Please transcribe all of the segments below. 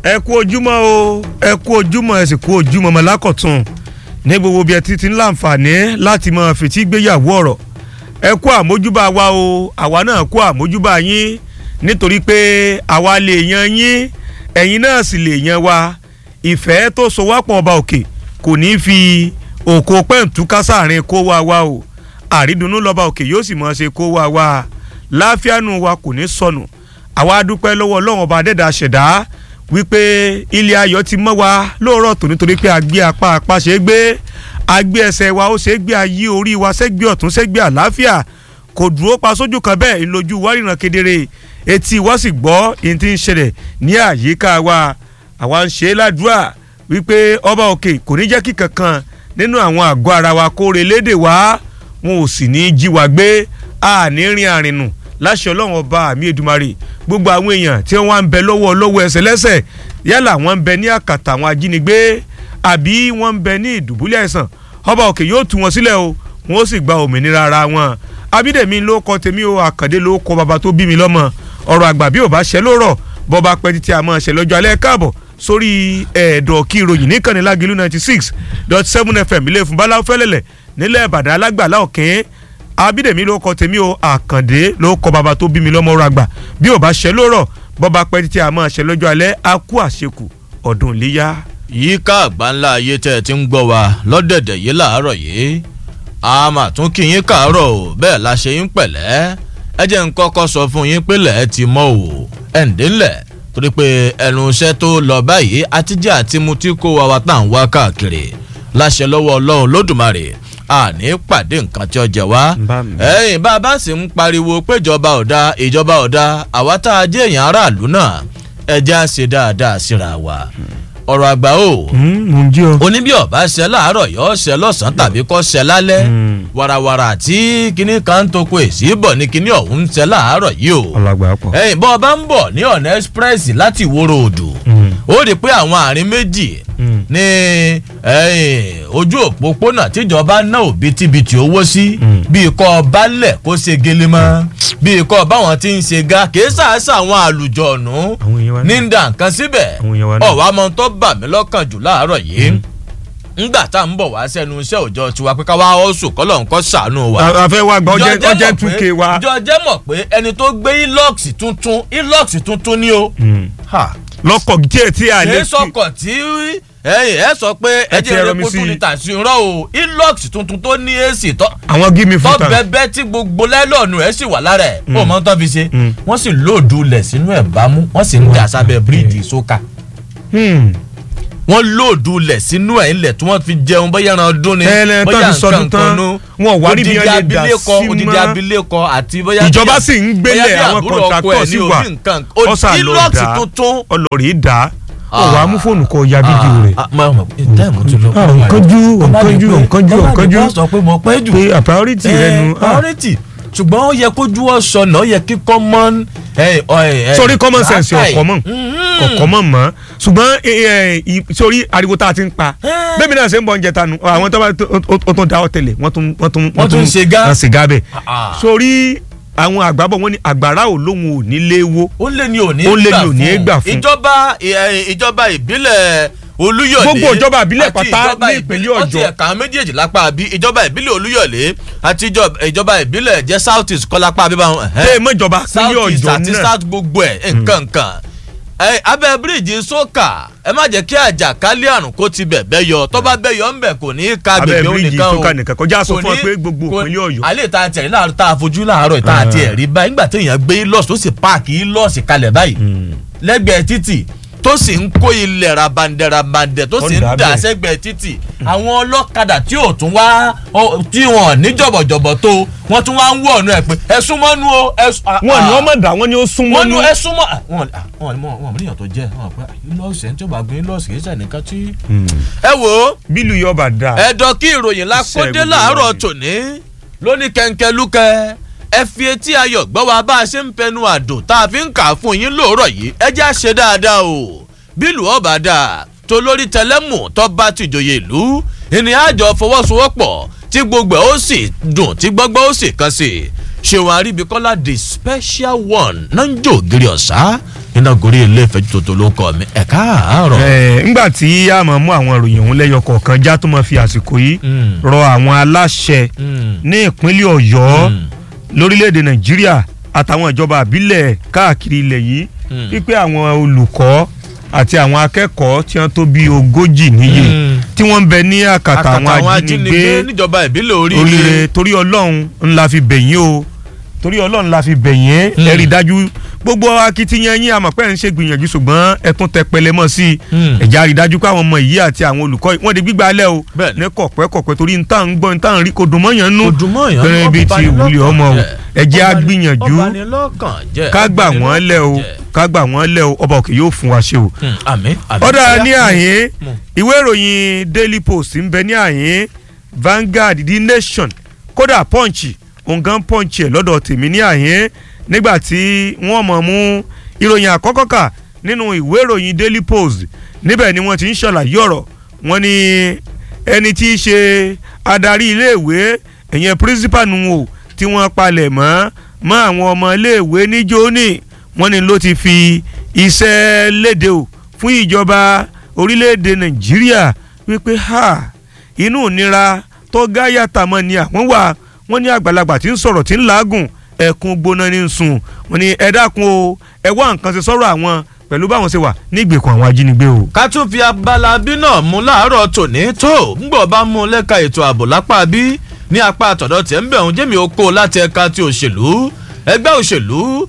ẹ kú ojúmọ́ o ẹ kú ojúmọ́ ẹ sì kú ojúmọ́ ọmọ lákọ̀tún ní gbogbo bí ẹ ti ti ń láǹfààní láti máa fìtí gbéyàwó ọ̀rọ̀ ẹ kú àmójúbà wa o àwa náà kú àmójúbà yín nítorí pé àwa lè yan yín ẹ̀yin náà sì lè yan wa ìfẹ́ tó so wá pọ̀ ọba òkè kò ní í fi òkò pẹ́ǹtúká sáàrin kó wa wa o àrídùnnú lọ́ba òkè yóò sì máa ṣe kó wa wa láfíànù wa kò ní sọnù àwa dúpẹ́ lọ́wọ́ ọlọ́run ọba adẹ́dà ṣẹ̀dá wípé ilé ayọ̀ ti mọ́ wa lóòrọ̀ tó nítorí pé a gbé apá apá ṣe é gbé a gbé ẹsẹ̀ wa ó ṣe é gbé ayé orí wa sẹ́gbẹ́ ọ̀tún sẹ́gbẹ́ àlàáfíà kò dúró pa sójú kan bẹ́ẹ̀ ìlójú wa ríran kedere etí wa sì gbọ́ ìyẹn tí ń ṣẹlẹ̀ ní àyíká wa àwa ń ṣe é ládùúrà wípé ọba òkè kò ní jẹ́ kí kankan nínú àwọn àgọ́ ara wa kó relédè wá wọn ò sì ní í jí wa gbé àní rin àrìnù láṣẹ ọlọ́run ọba àmì èdùmarè gbogbo àwọn èèyàn tí wọ́n ń bẹ lọ́wọ́ lọ́wọ́ ẹsẹ̀ lẹ́sẹ̀ yálà wọ́n ń bẹ ní àkàtà àwọn ajínigbé àbí wọ́n ń bẹ ní ìdùbúlẹ̀ ẹ̀sán ọba òkè yóò tú wọn sílẹ̀ o wọn ó sì gba òmìnira ara wọn abídèmí ló kọ tèmi o àkàndé ló kọ bàbá tó bí mi lọ́mọ ọ̀rọ̀ àgbà bí ò bá ṣẹ lórọ̀ bọ́ba pẹ́ títí a máa ṣẹ lọ́jọ́ alẹ́ káàbọ̀ sórí ẹ̀ẹ́dọ̀ kí ìròyìn níkànnì lágìlú ninety six dot seven fm ilé fún báláwo fẹ́lẹ́lẹ̀ nílẹ̀ ìbàdàn alágbàlá ọ̀kẹ́ abídèmí ló kọ tèmi o àkàndé ló kọ bàbá tó bí mi lọ́mọ ọ̀rọ̀ àgbà bí ò bá ṣẹ lórọ̀ bọ́ba pẹ́ títí a máa ṣẹ lọ́jọ́ alẹ́ a kú àṣekù ọdún iléyà. yíká àgbáńlá ayé tẹ́ ẹ ti ń gbọ́ wa lọ́dẹ̀dẹ̀ yìí làárọ̀ yìí a máa tún kí yín káàárọ̀ o bẹ́ẹ̀ la ṣe yín pẹ̀lẹ́ ẹ jẹ́ ń kọ́kọ́ sọ fún yín pé lẹ́ẹ̀ ti mọ́ o ẹ̀ ń délẹ̀ torí pé ẹnu iṣẹ́ tó lọ báyìí àtijọ́ àti mu tí kò wá wa tá à ń wá káàkiri láṣẹ lọ́wọ́ ọlọ́run lódùmarè àní pàdé nǹkan tí ó jẹ wá ẹ̀yìn bá a bá sì ń pariwo pé ìjọba ọ̀dà ìjọba ọ̀dà àwa tá a jẹ́ èèyàn aráàlú náà ẹja ṣe dáadáa síra wa ọ̀rọ̀ àgbà o oníbí ọ̀bá ṣẹ láàárọ̀ yọ ṣẹ lọ́sàn-án tàbí kọ́ ṣẹ lálẹ́ warawara tí kinní kan ń toko èsì bọ̀ ní kinní ọ̀hún ń ṣẹ láàárọ̀ yìí o ẹ̀yìn bọ́ ọ bá ń bọ̀ ní ọ̀nà express láti ìwòrò òdù ó rí i pé àwọn àárín méjì ní ojú òpópónà tíjọba ná òbítíbitì owó sí bíi kọ́ balẹ̀ kó ṣe gelemọ́ bíi kọ́ báwọn ti ń ṣe ga kìí sàásà àwọn àlùjọ̀nù ní ndà nǹkan síbẹ̀ ọ̀wá mọ́ tó bà mí lọ́kàn jù láàárọ̀ yìí ngbà tá à ń bọ̀ wá sẹ́nu iṣẹ́ òòjọ́ tiwa pé ká wá ọ̀sùn kọ́lọ̀ nǹkan ṣàánú wa. a fẹ́ wá gba ọjẹ́ two k wa. ìjọ jẹ́ mọ̀ pé ẹni tó gbé ilox tuntun ilox tuntun ni o. lọkọ̀ díẹ̀ tí a lè fi. kì í sọkọ̀ tí ẹyìn ẹ sọ pé ẹjẹ rẹ kó tún ní tàṣí rọ o ilox tuntun tó ní ac tọ. àwọn gímì fún tọ bẹbẹ tí gbogbo lẹ́lọ́ọ̀nù ẹ̀ sì wà lára ẹ̀ ó mọ tó fi ṣe wọ́n sì lóòdù lẹ̀ sínú ẹ̀ bámú wọ́n sì ń dà sábẹ́ bíríìjì sókà wọ́n lóòdù lẹ̀ sínú ẹ̀ ńlẹ̀ tí wọ́n fi jẹun bóyá ẹran ọdún ni bóyá nǹkan kan nu wọn wà níbi ẹni dà sí mọ́ odidi abilékọ àti bóyá ìjọba sì ń gbélé àwọn kọ̀ǹtàkọ̀ sí wa ọ̀sà lọ dá ọlọ́rìí dá ó wàá mú fóònù kọ ya fídíò rẹ. ọ̀nkánjú ọ̀nkánjú ọ̀nkánjú ọ̀nkánjú sọ pé mo pẹ́ jù pé priority rẹ nu. priority ṣùgbọ́n ó yẹ kójú ọ̀sọ̀ náà ó yẹ kí common. sórí common sense ọ̀kọ́ mọ̀ ọ̀kọ́ mọ̀ mọ́ ṣùgbọ́n sórí ariwo tá a ti ń pa bẹ́ẹ̀ mi náà ṣe ń bọ̀ oúnjẹ tanu àwọn tó bá tó da ọ tẹ̀lé wọ́n tún wọ́n tún wọ́n tún ṣe gá bẹ́ẹ̀ sórí àwọn àgbàbọ̀ wọn ni àgbàrá ò lóhun ò ní léwo ó lé ní òní gbà fún ìjọba ìjọba ìbílẹ̀ olúyọ̀lé gbogbo ìjọba ìbílẹ̀ pátá ní ìpínlẹ̀ ọ̀jọ́ ọtí ẹ̀ka méjèèjì lápá bí ìjọba ìbílẹ̀ olúyọ̀lé àti ìjọba ìbílẹ̀ jẹ́ south east kọ́ lápá bí báwọn. ẹ mọ ìjọba ìpínlẹ̀ ọ̀jọ́ náà south east àti south gbogbo ẹ̀ nǹkan nǹkan abẹ́ bíríìjì sókà ẹ má jẹ́ kí àjàkálẹ̀ àrùn kó ti bẹ̀ bẹ́ yọ tó bá bẹ́ yọ ń bẹ̀ kò ní í ka gbègbè ó nìkan o abẹ́ bíríìjì sókà kọjá sọ fún ọ pé gbogbo ìpínlẹ̀ ọ̀yọ́. alẹ́ ta tẹ̀lé láàárọ̀ tá a fojú láàárọ̀ tá a ti ẹ̀ rí báyìí nígbà téèyàn gbé lọ́ọ̀sì tó sì páàkì lọ́ọ̀sì kalẹ̀ báyìí lẹ́gbẹ̀ẹ́ títì tó sì ń kó ilẹ̀ rabandẹ̀ rabandẹ̀ tó sì ń dà sẹ́gbẹ̀ẹ́ títì àwọn ọlọ́kadà tí ò tún wá tí wọn ní jọ̀bọ̀jọ̀bọ̀ tó wọ́n tún wá ń wọ̀ ọ̀nù ẹ̀ pé ẹ súnmọ́ nu o. wọn ni wọn mọ̀ dá wọn ni ó súnmọ́ nu. wọn ni ẹ súnmọ́ wọn wọn wọn wọn níyàn tó jẹ wọn pé lọ́ọ̀sì ẹni tí ó bá gbé lọ́ọ̀sì kì í sẹ́nìkan tí. ẹ wo bílù yọba dá. ẹ̀dọ̀ kí ìròyìn lákòdé láàárọ̀ tòní lóní kẹ̀ǹkẹ́ lúkẹ́ ẹ fi etí ayọ̀ gbọ́ wa bá a ṣe ń pẹnu àdùn tá a fi ń kà fún yín lóòrọ̀ yìí ẹ já ṣe dáadáa o bílù ọba dáa tó lórí tẹlẹ́mù tó bá tìjòyè ìlú ìní àjọ fọwọ́sowọ́pọ̀ tí gbogbo ẹ̀ ó sì dùn tí gbọ́gbọ́ ó sì kan sí i ṣéwọn aríbikọ́lá the special one náà ń jò gírí ọ̀sá iná gorí ilé ìfẹ́jú tòótọ́ ló kọ́ mi ẹ̀ káàárọ̀. ẹ ńgbà tí a máa mú àwọn ìròyìn ọ̀hún lẹ́yọ kọ̀ọ̀kan já tó máa fi àsìkò yìí Mm. rọ àwọn aláṣẹ Mm. ní ìpínlẹ̀ ọ̀yọ́ Mm. lórílẹ̀‐èdè nàìjíríà àtàwọn ìjọba àbílẹ̀ káàkiri ilẹ̀ yìí Mm. wípé àwọn olùkọ́ àti àwọn akẹ́kọ̀ọ́ tí wọ́n tó bí ogójì níye Mm. tí wọ́n ń bẹ ní àkàtà àkàtà àwọn ajínigbé níjọba ìbílẹ̀ oríire. oríire torí ọlọ́run ńlá fi bẹ̀yìn o torí ọlọ́run la fi bẹ̀yìn Mm. ẹ rí i dájú gbogbo akitiyan yín àmọ̀ pé ń ṣe gbìyànjú ṣùgbọ́n ẹ tún tẹ pẹlẹ mọ́ sí i Mm. ẹ̀já rí i dájú pé àwọn ọmọ yìí àti àwọn olùkọ́ yìí wọ́n di gbígbà alẹ́ o Bẹ́ẹ̀ni. ní kọ̀pẹ́kọ̀pẹ́ torí nta ń gbọ́ nta ń rí kò dùn mọ́yàn nú Kò dùn mọ́yàn nú, pẹ̀rẹ̀ bíi ti ọbanilọ́kàn ìwúlẹ̀ ọmọ o jẹ́. ẹ̀jẹ̀ á Ọbani- gbìyànjú ọbanilọ́kàn jẹ́, ká gbà wọ́n lẹ̀ o ọbanilọ́kàn jẹ́. ká gbà wọ́n lẹ̀ o ọba òkè yóò fún wa ṣe o Mm, àmín àmín. ọ̀dà ní àyín Mú. ìwé ìròyìn daily post ń bẹ ní àyín Vanguard the nation kódà punch òǹgàn punch ẹ̀ lọ́dọ̀ tèmi ní àyín nígbà tí wọ́n mọ̀ mú ìròyìn àkọ́kọ́ kà nínú ìwé ìròyìn daily post níbẹ̀ ni wọ́n ti ń ṣàlàyé ọ̀rọ̀ wọ́n ní ẹni tí í ṣe adarí iléèwé ẹ̀yẹn principal nù o tí wọ́n palẹ̀ mọ́ mọ́ àwọn ọmọ iléèwé níjó ní wọ́n ní ló ti fi iṣẹ́ léde o fún ìjọba orílẹ̀-èdè nàìjíríà wípé ha inú ìnira tó gáyàtà mọ́ ni àwọn wà wọ́n ní àgbàlagbà tí ń sọ̀rọ̀ tí ń làágùn ẹ̀kún gbóná ní sùn wọ́n ní ẹ dákun o ẹ wá nǹkan ṣe sọ̀rọ̀ àwọn pẹ̀lú báwọn ṣe wà ní ìgbèkùn àwọn ajínigbé o. ká tún fi abala bí náà mú láàárọ̀ tòní tó ńgbọ̀ bá mú lẹ́ka ètò ààbò lápá bí ní apá àtọ̀dọ̀ tẹ̀ ń bẹ̀ ń jẹ́mi oko láti ẹ̀ka ti òṣèlú ẹgbẹ́ òṣèlú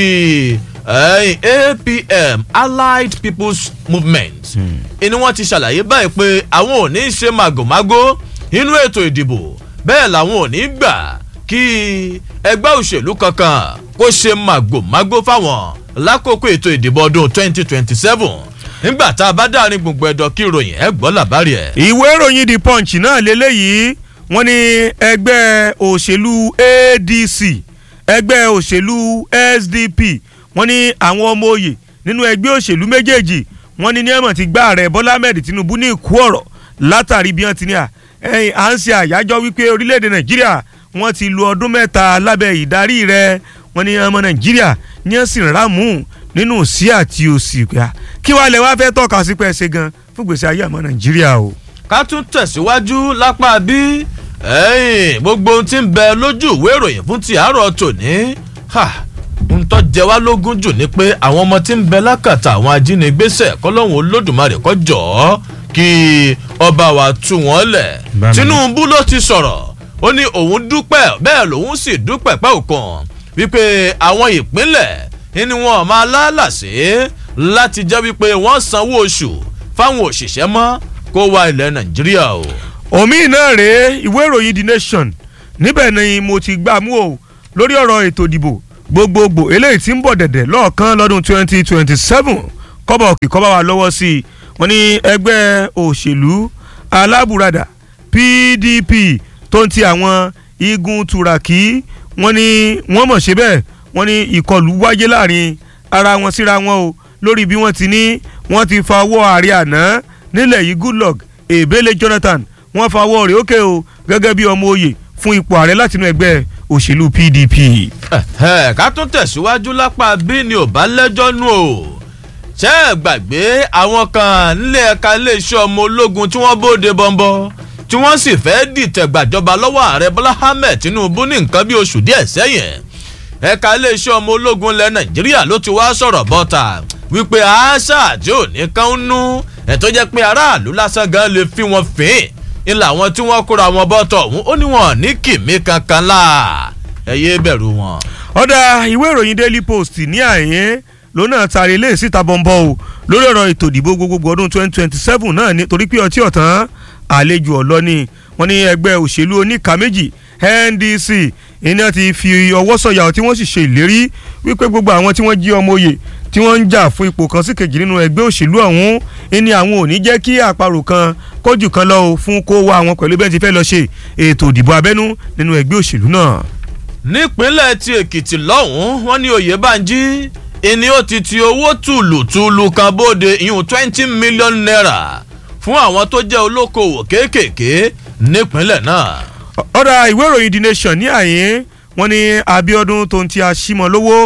ti eh, APM Allied People's Movement ni wọ́n ti ṣàlàyé báyìí pé àwọn ò ní í ṣe màgòmágó nínú ètò ìdìbò bẹ́ẹ̀ làwọn ò ní í gbà kí ẹgbẹ́ òṣèlú kankan kó ṣe màgòmágó fáwọn lákòókò ètò ìdìbò ọdún 2027 nígbà tá a bá dárin gbùngbùn ẹ̀dọ̀ kí ìròyìn ẹ̀ gbọ́ làbárí ẹ̀. ìwé ìròyìn the punch náà lélẹ́yìí wọ́n ní ẹgbẹ́ òṣèlú ADC ẹgbẹ́ òṣèlú SDP wọ́n ní àwọn ọmọ òye nínú ẹgbẹ́ òṣèlú méjèèjì wọ́n ní ní ẹ̀mọ̀ ti gbá ààrẹ Bọ́lá Ahmed Tinubu ní ìkú ọ̀rọ̀ látàrí bí wọ́n ti ní à ẹ̀yìn à ń ṣe àyájọ́ wípé orílẹ̀-èdè Nàìjíríà wọ́n ti lu ọdún mẹ́ta lábẹ́ ìdarí rẹ̀ wọ́n ní ọmọ Nàìjíríà ní ẹ̀sìn rámù nínú sí àti òsì gbà kí wàá lẹ wá fẹ́ tọ́ka sí pé ẹ ṣe gan fún gbèsè ayé àmọ́ Nàìjíríà o. ká tún tẹ̀síwájú lápá bí ẹ̀yìn gbogbo ohun tí ń bẹ lójú ìwé ìròyìn fún ti àárọ̀ tòní ha, ń tó jẹ wá lógún jù ni pé àwọn ọmọ tí ń bẹ lákàtà àwọn ajínigbésẹ̀ kọ́lọ́hún olódùmarè kó jọ̀ọ́ kí ọba wa tú wọn lẹ̀ Bámi. Tinubu ló ti sọ̀rọ̀ ó ní òun dúpẹ́ bẹ́ẹ̀ lòun sì dúpẹ́ pẹ́ òkan wípé àwọn ìpínlẹ̀ ni wọn máa lálàsé láti jẹ́ wípé wọ́n sanwó oṣù fáwọn òṣìṣẹ́ mọ́ kó wá ilẹ̀ Nàìjíríà o. omi náà rèé ìwé ìròyìn the nation níbẹ̀ ni mo ti gbà mú o lórí ọ̀rọ̀ ètò ìdìbò gbogbogbò eléyìí tí ń bọ̀ dẹ̀dẹ̀ lọ́ọ̀kan lọ́dún twenty twenty seven kọ́bọ̀ òkè kọ́bọ̀ wa lọ́wọ́ sí i wọ́n ní ẹgbẹ́ òṣèlú alábùradà PDP tó ń ti àwọn igun turaki wọ́n ní wọ́n mọ̀ ṣe bẹ́ẹ̀ wọ́n ní ìkọlù wáyé láàrin ara wọn síra wọn o lórí bí wọ́n ti ní wọ́n ti fa ọwọ́ ààrẹ àná nílẹ̀ yìí Goodluck Ebele Jonathan wọ́n fa ọwọ́ rẹ̀ ókè o gẹ́gẹ́ bí ọmọ oyè fún ipò ààrẹ látinú ẹgbẹ́ òṣèlú PDP. Ẹ̀hẹ́, ká tún tẹ̀síwájú lápá bí ni ò bá lẹ́jọ́ nù o ṣé ẹ gbàgbé àwọn kan nílé ẹ̀ka iléeṣẹ́ ọmọ ológun tí wọ́n bóde bọ́ńbọ́ tí wọ́n sì fẹ́ dìtẹ̀ gbàjọba lọ́wọ́ ààrẹ Bọ́lá Ahmed Tinubu ní nǹkan bí oṣù díẹ̀ sẹ́yìn ẹ̀ka iléeṣẹ́ ọmọ ológun ilẹ̀ Nàìjíríà ló ti wá sọ̀rọ̀ bọ́ta wípé àṣà àti òní kan ń nú ẹ̀ tó jẹ́ pé aráàlú lásán gan lè fi wọn fín in làwọn tí wọ́n kóra wọn bọ́tọ̀ ọ̀hún ó ní wọn ní kìmí kankan láà ẹ yé bẹ̀rù wọn. ọ̀dà ìwé ìròyìn Daily Post ní àyín lónà tari ilé síta bọ́ńbọ́ o lórí ọ̀rọ̀ ètò ìdìbò gbogbogbò ọdún 2027 náà ní torí pé ọtí ọ̀tán àlejò ọ̀lọ́ni wọ́n ní ẹgbẹ́ òṣèlú oníka méjì NDC iná ti fi ọwọ́ sọ̀yà tí wọ́n sì ṣe ìlérí wípé gbogbo àwọn tí wọ́n jí ọmọ oyè tí wọ́n ń jà fún ipò kan sí kejì nínú ẹgbẹ́ òṣèlú ọ̀hún ní àwọn ò ní jẹ́ kí àparò kan kójú kan lọ o fún kó wá àwọn pẹ̀lú bẹ́ẹ̀ ti fẹ́ lọ ṣe ètò ìdìbò abẹ́nú nínú ẹgbẹ́ òṣèlú náà. nípínlẹ̀ ti èkìtì lọ́hùn-ún wọ́n ní oyèbánjí ìní ó ti ti owó tùlùtùlù kan bóde ìyún twenty million naira fún àwọn tó jẹ́ olókoòwò kéékèèké nípínlẹ̀ náà. ọ̀dà ìwé ìròyìn the nation ní àyín wọ́n ní Abíọ́dún tó ń ti aṣímọ̀ lówó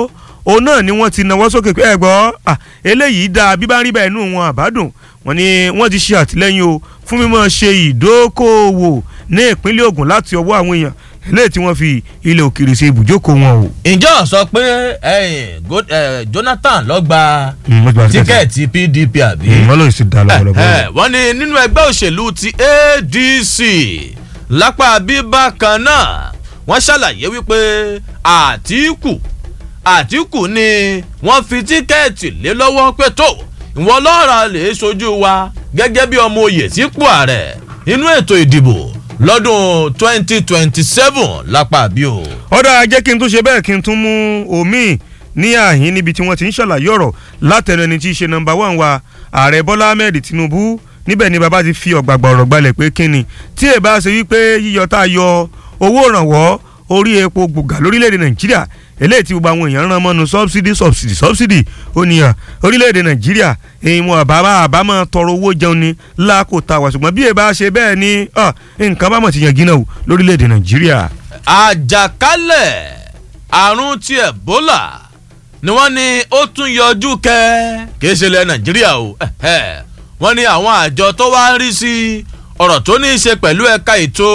òun náà ni wọ́n ti nawọ́ sókè pé ẹ gbọ́ eléyìí dáa bí bá ń rí bẹ́ẹ̀ nù wọn àbádùn wọ́n ní wọ́n ti ṣe àtìlẹ́yìn o fún mímọ́ ṣe ìdókòwò ní ìpínlẹ̀ Ògùn láti ọwọ́ àwọn èèyàn eléyìí tí wọ́n fi ilẹ̀ òkèrè ṣe ibùjókòó wọn o. ǹjọ́ sọ pé Jonathan ló gba tíkẹ́ẹ̀tì PDP àbí. wọ́n lóye sí da lọ́wọ́lọ́wọ́. wọ́n ní nínú ẹgbẹ́ òṣèlú ti ADC lápá bíbákan náà wọ́n ṣàlàyé wípé Àtíkù Àtíkù ni wọ́n fi tíkẹ́ẹ̀tì lé lọ́wọ́ pé tó ìwọ lọ́ọ̀rọ̀ lè sojú wa gẹ́gẹ́ bí ọmọ oyè sípò ààrẹ nínú ètò ìdìbò lọ́dún twenty twenty seven lápá bí o. ọ̀dà jẹ́ kí n tún ṣe bẹ́ẹ̀ kí n tún mú omi ní àhín níbi tí wọ́n ti ń ṣàlàyé ọ̀rọ̀ látẹnu ẹni tí í ṣe nọ́mbà wán wa ààrẹ bọ́lá ahmed tinubu níbẹ̀ ni bàbá ti fi ọ̀gbàgbà ọ̀rọ̀ gbalẹ̀ pé kíni tí ẹ bá ṣe wípé yíyọ tá a yọ owó ìrànwọ́ orí epo gbòógà lórílẹ̀‐èdè nàìjíríà eléyìí tí gbogbo àwọn èèyàn rán mọ́nu subsidy subsidy subsidy ó níyàn orílẹ̀‐èdè nàìjíríà ìwọ̀n àbámọ́ àbámọ́ tọrọ owó jẹun ni lákòótá wa ṣùgbọ́n bí ẹ bá ṣe bẹ́ẹ̀ ni nǹkan bá mọ̀ ti yàn gínà o lórílẹ̀‐èdè nàìjíríà. àjàkálẹ̀ àrùn ti Ebola ni wọ́n ní ó tún yọjú kẹ́ kì í ṣe ilẹ̀ nàìjíríà o wọ́n ní àwọn àjọ tó wá ń rí sí ọ̀rọ̀ tó ní í ṣe pẹ̀lú ẹ̀ka ètò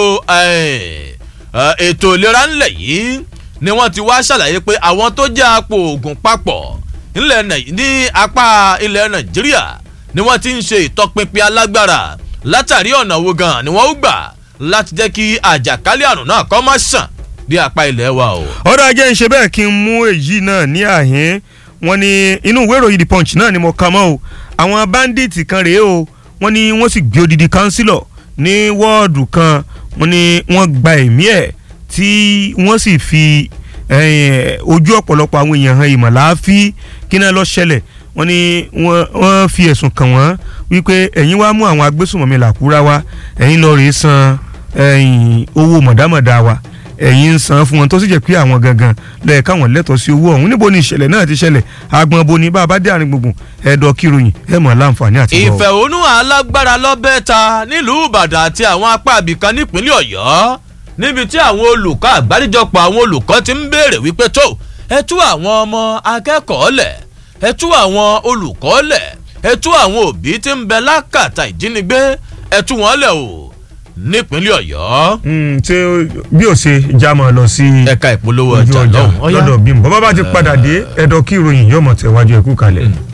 ètò ìlera ńlẹ̀ yìí ni wọ́n ti wá ṣàlàyé pé àwọn tó jẹ́ àpò oògùn papọ̀ ní apá ilẹ̀ nàìjíríà ni wọ́n ti ń ṣe ìtọpinpin alágbára látàrí ọ̀nà wo gan ni wọ́n ó gbà láti jẹ́ kí àjàkálẹ̀ àrùn náà kó má ṣàn dé apá ilẹ̀ wa o. ọ̀dọ̀ ajé ń ṣe bẹ́ẹ̀ kí n mú èyí náà ní àhín wọ́n ní inú ìwé ìròyìn the punch náà ni mo kà mọ́ o àwọn bandits kan rèé o wọ́n ní wọ́n sì gbé odidi kánsílọ̀ ní wọ́ọ̀dù kan wọ́n ní wọ́n gba ẹ̀mí ẹ̀ tí wọ́n sì fi ojú ọ̀pọ̀lọpọ̀ àwọn èèyàn hàn ìmọ̀láfí kí náà lọ ṣẹlẹ̀ wọ́n ní wọ́n fi ẹ̀sùn kàn wọ́n wípé ẹ̀yin wá mú àwọn agbésùnmọ̀mí làkúrá wa ẹ̀yin lọ rèé san owó mọ̀dámọ̀dá wa ẹ̀yin ń san fún wọn tó sì jẹ́ pé àwọn gangan lẹ́ẹ̀ káwọn lẹ́tọ̀ọ́ sí owó ọ̀hún níbo ni ìṣẹ̀lẹ̀ náà ti ṣẹlẹ̀ agbọn bo ni bá a bá dé àárín gbùngbùn ẹ̀dọ̀ kíròyìn ẹ̀ mọ̀ láǹfààní àti bọ̀. ìfẹ̀hónú alágbára lọ́bẹ̀ ta nílùú Ìbàdàn àti àwọn apá àbìkan nípínlẹ̀ Ọ̀yọ́ níbi tí àwọn olùkọ́ àgbáríjọpọ̀ àwọn olùkọ́ ti ń béèrè wípé tó ẹ tú àwọn ọmọ akẹ́kọ̀ọ́ lẹ̀ ẹ tú àwọn olùkọ́ lẹ̀ ẹ tú àwọn òbí tí ń bẹ lákàtà ìjínigbé ẹ tú wọn lẹ̀ o nípínlẹ̀ Ọ̀yọ́. ṣé bí o ṣe já máa lọ sí ẹ̀ka ìpolówó ọjà lọ́hùn-ún lọ́dọ̀ bímọ bàbá bá ti padà dé ẹ̀dọ̀ kí ìròyìn yóò mọ̀ tẹ̀wájú ẹ̀kú kalẹ̀.